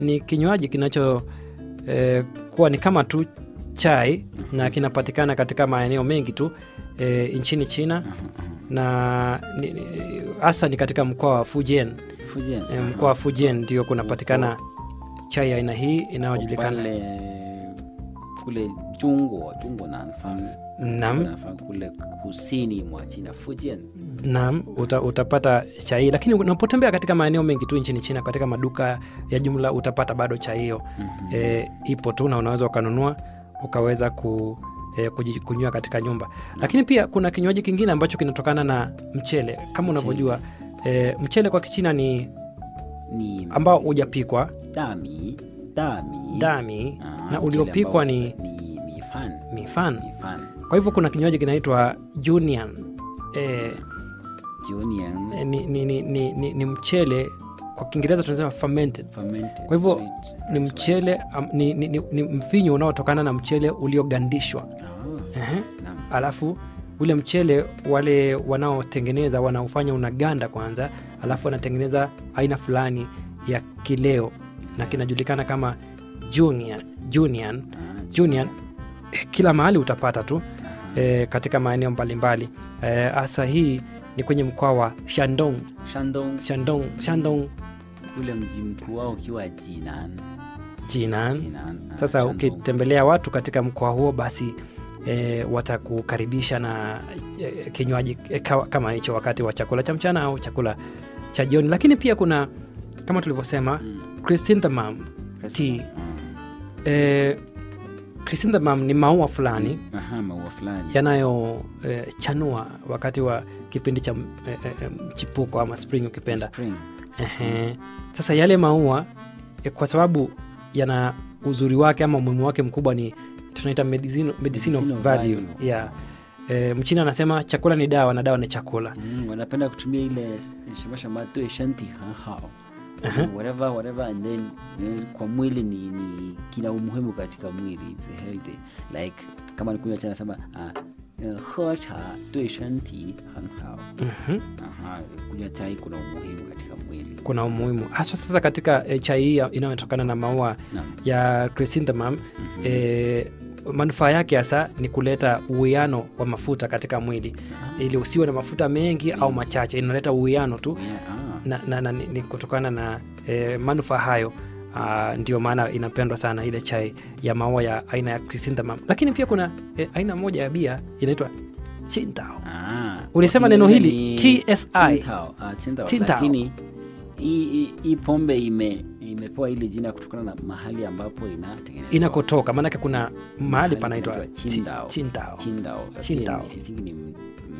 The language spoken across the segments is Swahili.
ni kinywaji kinacho eh, kuwa ni kama tu chai na kinapatikana katika maeneo mengi tu eh, nchini China na ni- ni- hasa ni katika mkoa wa Fujian. Fujian. Eh, mkoa wa Fujian ndio kunapatikana chai ya aina hii inayojulikana pale kule Jungwa, Jungwa Nanfang. Naam. Nanfang kule kusini mwa China, Fujian. Naam, uta, utapata chai hii, lakini unapotembea katika maeneo mengi tu nchini China, katika maduka ya jumla utapata bado chai hiyo Mhm. e, ipo tu na unaweza ukanunua ukaweza ku, e, kuji- kunywa katika nyumba. Lakini pia kuna kinywaji kingine ambacho kinatokana na mchele kama unavyojua e, mchele kwa Kichina ni Ni ambao hujapikwa dami, dami. dami Ah, na mchele uliopikwa ambao ni ni mifan. mifan. Mifan. Kwa hivyo kuna kinywaji kinaitwa Junian e, Junian. e, ni, ni, ni, ni, ni, ni mchele kwa Kiingereza tunasema fermented. fermented Kwa hivyo, sweet Ni rice mchele am, ni, ni, ni, ni mvinyo unaotokana na mchele uliogandishwa. wine. Ah, Ehe. naam. Alafu ule mchele wale wanaotengeneza wanaofanya unaganda kwanza, alafu wanatengeneza aina fulani ya kileo na kinajulikana kama Junior, Junior, Ah, Junior. Kila mahali utapata tu e, katika maeneo mbalimbali hasa hii ni kwenye mkoa wa Shandong, Shandong Shandong, Shandong ule mji mkuu wao ukiwa Jinan. Jinan. Jinan. Ah, Sasa Shandong. ukitembelea watu katika mkoa huo basi e, watakukaribisha na e, kinywaji e, kawa- kama hicho wakati wa chakula cha mchana au chakula cha jioni. Lakini pia kuna kama tulivyosema Mm. chrysanthemum tea. Mm. E, chrysanthemum ni maua fulani Aha, maua fulani. yanayochanua wakati wa kipindi cha e, e, mchipuko ama spring ukipenda. Spring. Ehe. Sasa yale maua eh, kwa sababu yana uzuri wake ama umuhimu wake mkubwa ni tunaita medicinal, medicinal Medicinal value. value. Yeah. E, mchina anasema chakula ni dawa na dawa ni chakula. Mm, wanapenda kutumia ile shama对身体很好 Aha. whatever whatever and then eh, kwa mwili ni, ni kina umuhimu katika mwili it's healthy like kama nikunywa cha nasema ah, eh, 喝茶对身体很好 Mhm. Aha, kunywa chai kuna umuhimu katika mwili Kuna umuhimu haswa sasa katika e, chai hii ya- inayotokana na maua Naam. ya chrysanthemum e, manufaa yake hasa ni kuleta uwiano wa mafuta katika mwili ili usiwe na mafuta mengi au machache, inaleta uwiano tu Yeah, ah. na, na, na, ni ni kutokana na e, manufaa hayo ah, ndio maana inapendwa sana ile chai ya maua ya aina ya chrysanthemum. Lakini pia kuna e, aina moja ya bia inaitwa Qingdao. Ah, Ulisema kwa neno Kiingereza hili, ni TSI. Tsingtao. Ah, Tsingtao. Tsingtao. Lakini hii- hii hii pombe ime imepewa hili jina kutokana na mahali ambapo inatengenezwa. Inakotoka maanake kuna mahali Mahali panaitwa panaitwa Qi- Qingdao. Qingdao. Qingdao. Qingdao. Lakini I think ni m-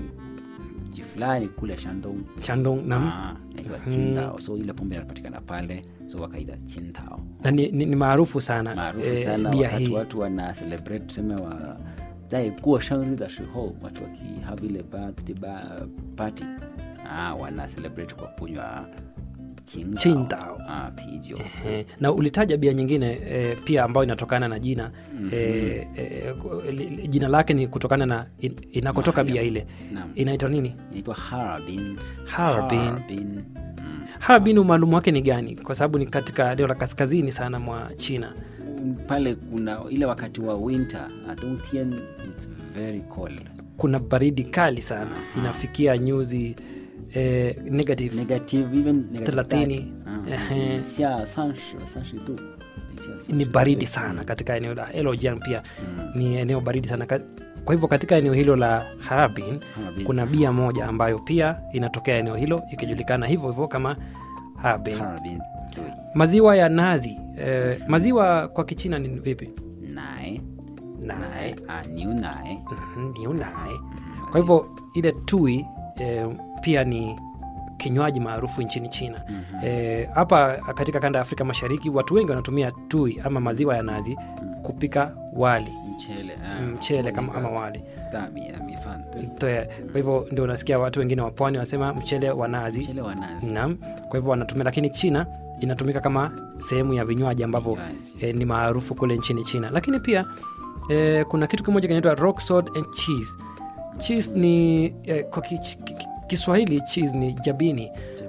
m- mji fulani kule Shandong. Shandong nam Ah, inaitwa Qingdao. So ile pombe inapatikana pale, so wakaita Qingdao. na ni, ni, ni maarufu sana Maarufu eh, sana bia wakati hii watu wana celebrate tuseme wa 在过生日的时候 watu wakihave ile birthday ba- party ah, wana celebrate kwa kunywa Qingdao. Qingdao. Ah, pijo Eh, na ulitaja bia nyingine eh, pia ambayo inatokana na jina eh, eh, ku- li- li- jina lake ni kutokana na in, inakotoka Mahali bia ile Naam. inaitwa nini inaitwa Harbin. Harbin. Harbin. Mm. Harbin umaalumu wake ni gani kwa sababu ni katika eneo la kaskazini sana mwa china pale kuna ile wakati wa winter ah, 冬天 it's very cold kuna baridi kali sana inafikia nyuzi eh, negative negative even negative Thelathini. 30. Ah, Ehe. 零下三十三十度零下 ni 30 baridi 度 sana katika eneo la Heilongjiang pia Mm. ni eneo baridi sana Ka- kwa hivyo katika eneo hilo la Harbin Harbin. kuna bia moja ambayo pia inatokea eneo hilo ikijulikana hivyo hivyo kama Harbin. Harbin. 对 Maziwa ya nazi eh, maziwa kwa Kichina ni vipi? 奶 Nai. ah, 牛奶 Mhm, Niu nai. Kwa hivyo ile tui eh, pia ni kinywaji maarufu nchini China. Eh, Hapa katika kanda ya Afrika Mashariki watu wengi wanatumia tui ama maziwa ya nazi kupika wali mchele ah, mchele kama, mchele ama wali 大米啊米饭对 Toe. Kwa hivyo ndio unasikia watu wengine wa pwani wanasema mchele wa nazi mchele wa nazi Naam, kwa hivyo wanatumia, lakini China inatumika kama sehemu ya vinywaji ambavyo Vinywaji. eh, ni maarufu kule nchini China. Lakini pia eh, kuna kitu kimoja kinaitwa rock salt and cheese. Cheese ni eh, kwa ki, ki, ki- Kiswahili cheese ni jabini,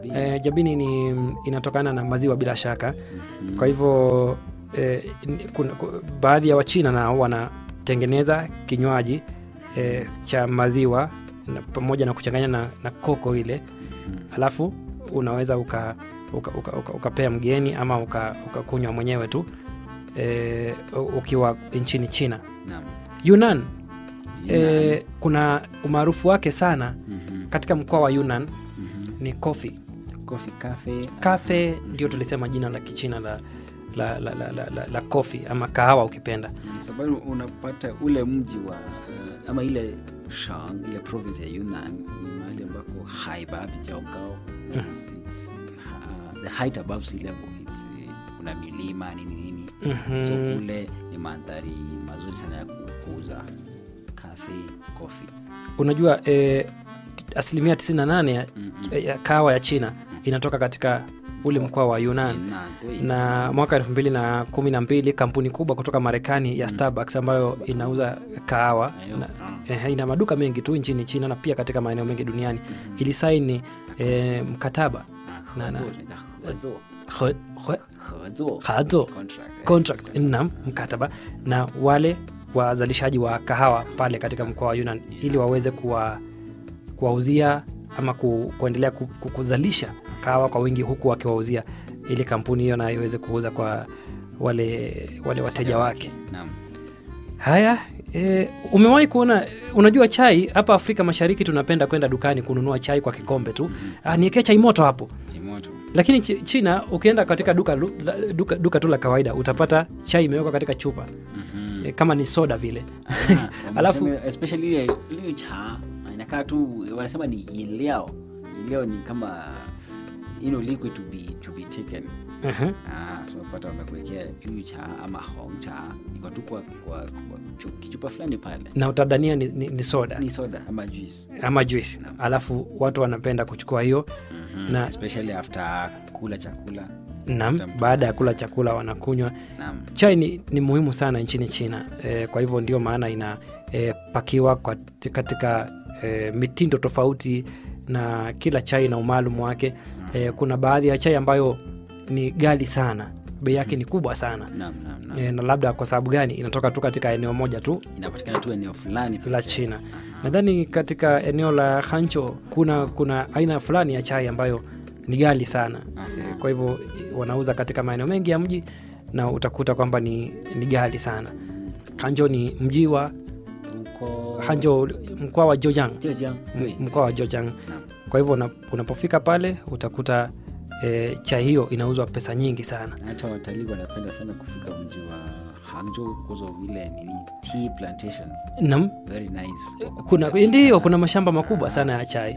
Jabini. E, jabini ni inatokana na maziwa bila shaka. Kwa hivyo e, kuna, ku- baadhi ya Wachina nao wanatengeneza kinywaji e, cha maziwa na, pamoja na kuchanganya na, na koko ile alafu unaweza uka, uka, uka, uka, ukapea mgeni ama uka- ukakunywa mwenyewe tu e, ukiwa nchini China. Naam. Yunnan Yunnan. e, kuna umaarufu wake sana Mhm, katika mkoa wa Yunnan mhm. ni coffee. Coffee cafe. Cafe ndio tulisema jina la Kichina la, la, la, la, la, la, la coffee ama kahawa ukipenda. Mm, sababu unapata ule mji wa uh, ama ile shang ile province ya Yunnan ni mahali ambako haiba vijaogao it's, it's, uh, the height above sea level it's, uh, kuna milima nini nini Mhm. so kule ni mandhari mazuri sana ya kukuza kafe coffee Unajua e, asilimia 98 ya, Mhm. ya kahawa ya China inatoka katika ule mkoa wa Yunnan. Yunnan,对 na mwaka elfu mbili na kumi na mbili kampuni kubwa kutoka Marekani ya Starbucks ambayo inauza kahawa Maeneo- na, ah. eh, ina maduka mengi tu nchini China na pia katika maeneo mengi duniani ilisaini eh, mkataba Ah, na- na- 合作人家合作 He- he- 合作 hazo contract contract na mkataba na wale wazalishaji wa kahawa pale katika mkoa wa Yunnan ili waweze kuwa kuwauzia ama ku, kuendelea ku, ku, kuzalisha kahawa kwa wingi huku wakiwauzia ili kampuni hiyo nayo iweze kuuza kwa wale wale wateja wake. Naam. Haya, e, umewahi kuona, unajua chai hapa Afrika Mashariki tunapenda kwenda dukani kununua chai kwa kikombe tu. Ah, niekee chai moto hapo. Ni moto. Lakini Chi- China ukienda katika duka, lu- la- duka, duka tu la kawaida utapata chai imewekwa katika chupa Mhm. e, kama ni soda vile. Ah, Alafu- wamesema especially ile ile cha inakaa tu wanasema ni iliao iliao ni kama you know liquid to be to be taken Aha. ah so unapata wamekuwekea ile cha ama hong cha iko tu kwa kwa, kwa chu- kichupa fulani pale Na utadhania ni, ni, ni soda ni soda ama juice ama juice, alafu watu wanapenda kuchukua hiyo Na- especially after kula chakula nam, Tamu. baada ya kula chakula wanakunywa naam chai ni, ni muhimu sana nchini China e, kwa hivyo ndio maana inapakiwa kwa katika e, mitindo tofauti na kila chai na umaalum wake. E, kuna baadhi ya chai ambayo ni ghali sana, bei yake ni kubwa sana naam naam naam e, na labda kwa sababu gani inatoka tu katika eneo moja tu inapatikana tu eneo fulani pekee. la China. Nadhani katika eneo la Hancho kuna kuna aina fulani ya chai ambayo ni ghali sana e, kwa hivyo e, wanauza katika maeneo mengi ya mji na utakuta kwamba ni, ni ghali sana. Hanjo ni mji wa huko Hanjo, mkoa wa Zhejiang, Zhejiang, m- 对 mkoa wa Zhejiang. Naam. Kwa hivyo una- unapofika pale utakuta e, chai hiyo inauzwa pesa nyingi sana. Na hata watalii wanapenda sana kufika mji wa Hangzhou because of ile nini tea plantations Nam, very nice kuna ndio kuna mashamba makubwa sana ya chai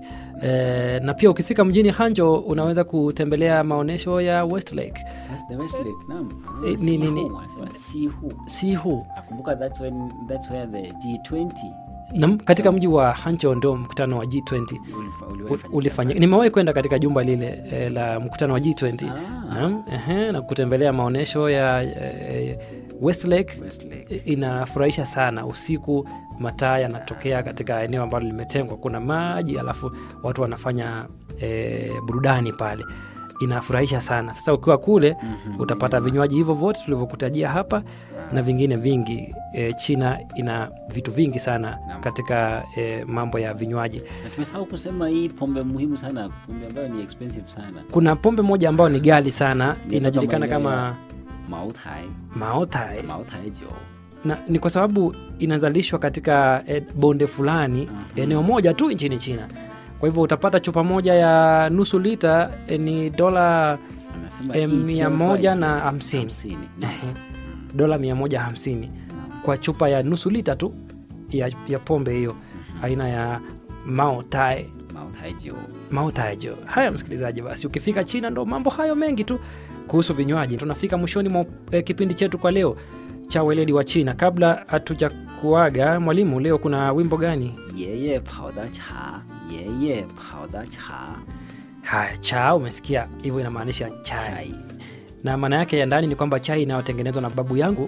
e, na pia ukifika mjini Hanjo unaweza kutembelea maonyesho ya Westlake That's the West Lake naam Ah, Eh, ni- ni- ni- Sihu, wanasema Sihu Sihu nakumbuka that's when that's where the G20 nam, katika mji wa Hanjo ndio mkutano wa G20 ulifa- u- uliwahi fanyika ulifanyika. pale. Nimewahi kwenda katika jumba lile e, la mkutano wa G20 Ah, Naam, ehe, na kutembelea maonyesho ya e, Westlake West Lake inafurahisha sana. Usiku mataa yanatokea katika eneo ambalo limetengwa, kuna maji, alafu watu wanafanya e, burudani pale, inafurahisha sana. Sasa ukiwa kule Mhm. utapata vinywaji hivyo vyote tulivyokutajia hapa na vingine vingi. E, China ina vitu vingi sana Naam. katika e, mambo ya vinywaji. na tumesahau kusema hii pombe muhimu sana pombe ambayo ni expensive sana Kuna pombe moja ambayo ni ghali sana, Inatoka inajulikana maeneo kama ya- Maotai Maotai Maotai jo na ni kwa sababu inazalishwa katika eh, bonde fulani Mhm. eneo moja tu nchini China. Kwa hivyo utapata chupa moja ya nusu lita eh, ni dola anasema eh, hii mia sio moja right. na hamsini Hamsini. Naam. Ehe, dola mia moja hamsini Naam. kwa chupa ya nusu lita tu ya, ya pombe hiyo aina ya Mao Tai Maotai jo Mao Tai Jo. Haya msikilizaji, basi ukifika China ndo mambo hayo mengi tu kuhusu vinywaji. Tunafika mwishoni mwa eh, kipindi chetu kwa leo cha weledi wa China. Kabla hatuja kuaga, mwalimu, leo kuna wimbo gani? 爷爷跑的茶，爷爷跑的茶， Haya, cha umesikia hivyo, inamaanisha chai, 菜 na maana yake ya ndani ni kwamba chai inayotengenezwa na babu yangu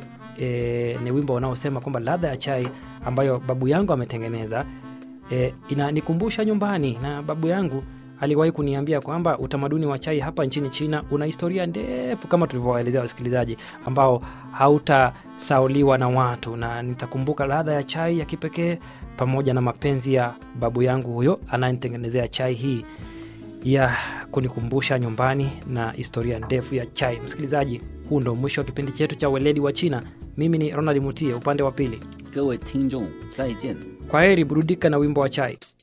e, ni wimbo unaosema kwamba ladha ya chai ambayo babu yangu ametengeneza e, inanikumbusha nyumbani, na babu yangu aliwahi kuniambia kwamba utamaduni wa chai hapa nchini China una historia ndefu kama tulivyowaelezea wasikilizaji, ambao hautasauliwa na watu, na nitakumbuka ladha ya chai ya kipekee pamoja na mapenzi ya babu yangu huyo anayenitengenezea chai hii ya kunikumbusha nyumbani na historia ndefu ya chai. Msikilizaji, huu ndo mwisho wa kipindi chetu cha weledi wa China. Mimi ni Ronald Mutie, upande wa pili. 各位听众再见。 Kwa heri, burudika na wimbo wa chai.